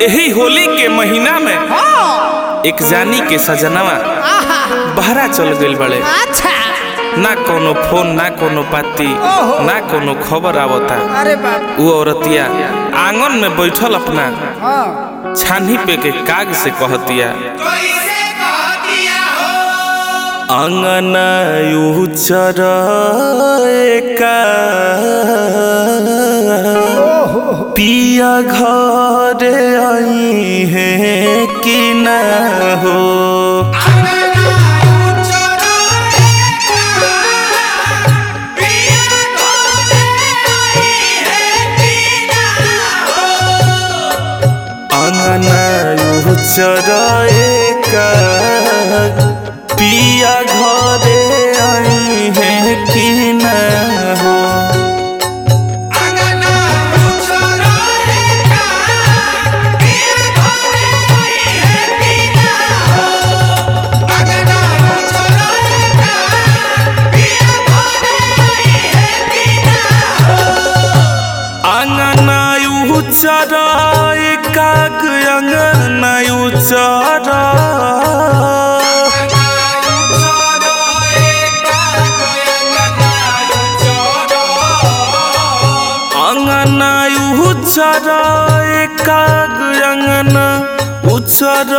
यही होली के महीना में हाँ एक जानी के सजनवा आहा बहरा चल गइल बड़े अच्छा ना कोनो फोन ना कोनो पाती ओहो। ना कोनो खबर आवता अरे बाप वो औरतिया आंगन में बैठल अपना हाँ छानी पे के काग से कहतिया अंगना उचर पिया घरे आई है कि ना हो अंगना उचर पिया घरे आई है कि ना हो अंगना उचर काग अंगना उचर अंगना उचर काग अंगना उचर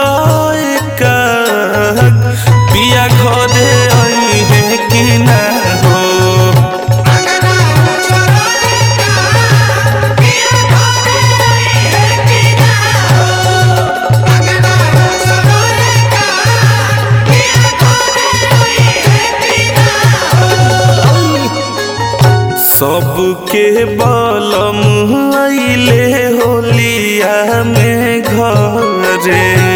काग पिया घरे आई है कि ना हो सबके बलम अइले होलिया में घरे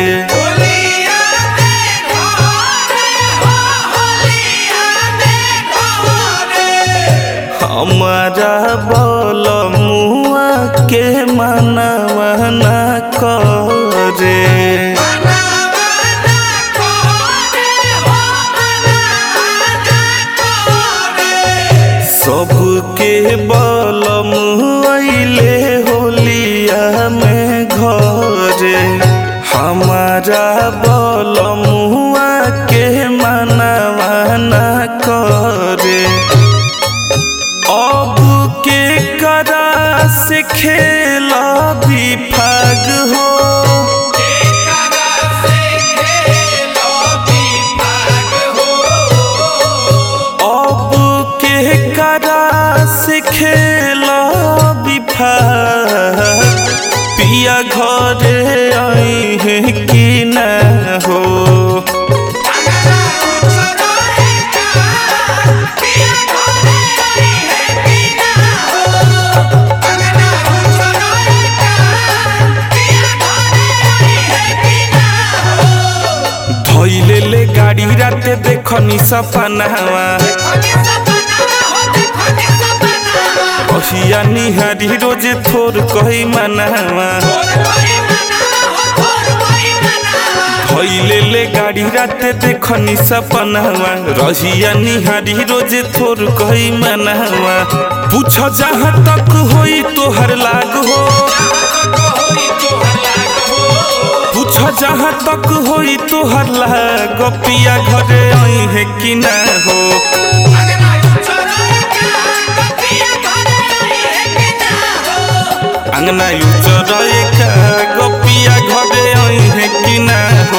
हमारा बलमुआ के मनवा न करे सबके बलम अइले होलिया में घरे हमारा बलमुआ के मनवा न करे अब के करा से खेला भी फाग हो अब के करा से खेला भी फाग पिया घरे आई है कि ना हो धैले ले गाड़ी राते देखनी सपनावा अहिया निहारी रोजे थोर कही मनावा धैले ले गाड़ी राते देखनी सपनावा रहिया निहारी रोजे थोर कही मनावा पूछ जहाँ तक होई तोहर लाग हो पूछ जहाँ तक होई तोहर लाग पिया घरे आई है कि ना हो अंगना उचर का गोपिया घरे आई है कि ना हो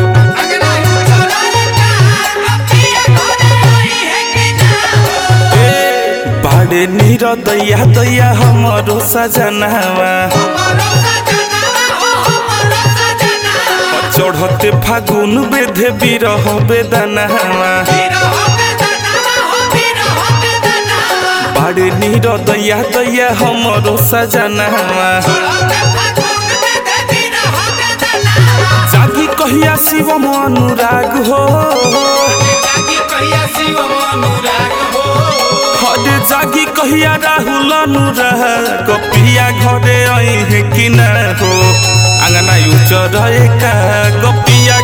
ए, बाड़े नीर दैया दैया हमरो सजनावा चढ़ते फागुन बेधे बिरह बेदनावा बाड़े नीर दैया दैया हमरो सजनावा जागी कहिया शिव अनुराग हो हरे जागी कहिया राहुल अनुराग पिया घरे आई है कि ना हो अंगना उचर का गपिया